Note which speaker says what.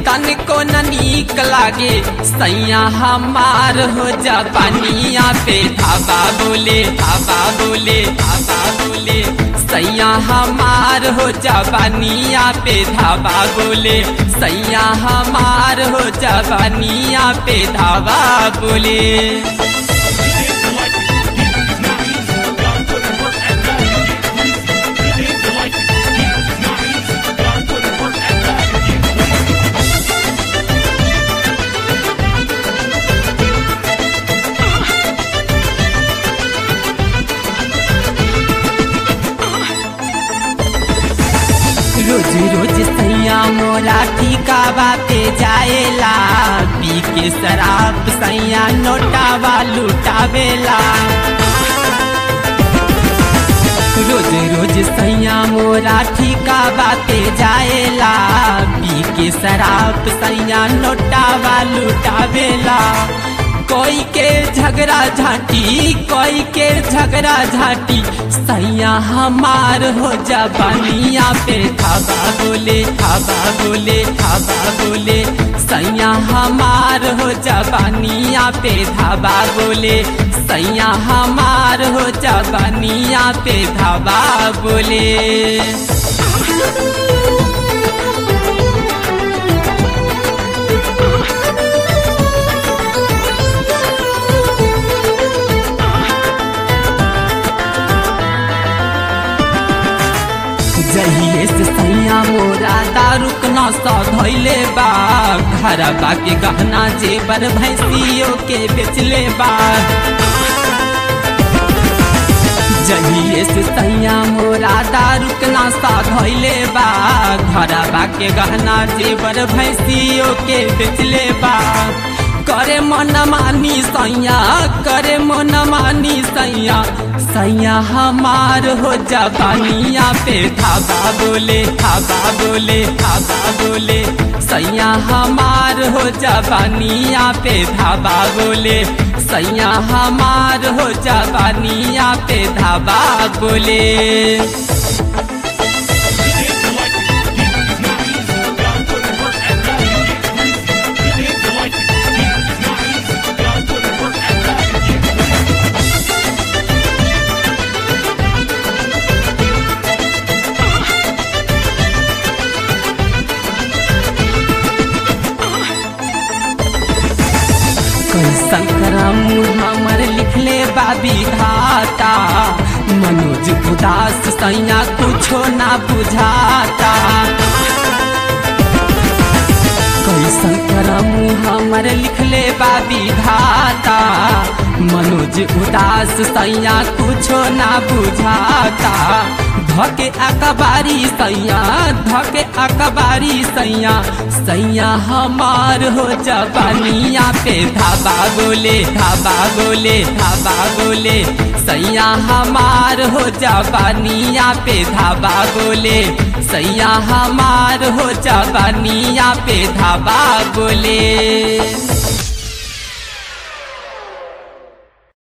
Speaker 1: तनिको न नीक लागे सैया हमार हो जा पानिया पे धाबा बोले धाबा बोले धाबा बोले सैया हमार हो जा पानिया पे धाबा बोले सैया हमार हो जा पानिया पे धाबा बोले रोज रोज सैया मोरा ठिकावा पे जाएला पी के शराब सैया नोटावा लुटावेला रोज रोज सैया मोरा ठिकावा पे जाएला पी के शराब सैया नोटावा लुटावेला कोई के झगड़ा झाटी कोई के झगड़ा झाटी सैया हमार हो जा बनिया पे थाबा बोले थाबा बोले थाबा बोले सैया हमार हो जा बनिया पे धाबा बोले सैया हमार हो जा बनिया पे धाबा बोले जहिए से सैया मोरा दारू नशा धैले बा घर के गहना जेबर भैंसियों के बेचले बा जहिए से सैया मोरा दारू नशा धैले बा घर के गहना जेबर भैंसियों के बेचले बा करे मन मानी सैया करे मन मानी सैया सैया हमार हो जा बानिया पे थाबा बोले थाबा बोले थाबा बोले सैया हमार हो जा बानिया पे धाबा बोले सैया हमार हो जा बानिया पे धाबा बोले कैसन करम हमर लिखले बाबी घाटा मनोज उदास सैया कुछो ना बुझाता कैसन करम हमर लिखले बाबी घाटा मनोज उदास सैया कुछो ना बुझाता धके अकबारी सैया धके अकबारी सैया सैया हमार हो जबानिया पे धाबा बोले धाबा बोले धाबा बोले सैया हमार हो जबानिया पे धाबा बोले सैया हमार हो जबानिया पे धाबा बोले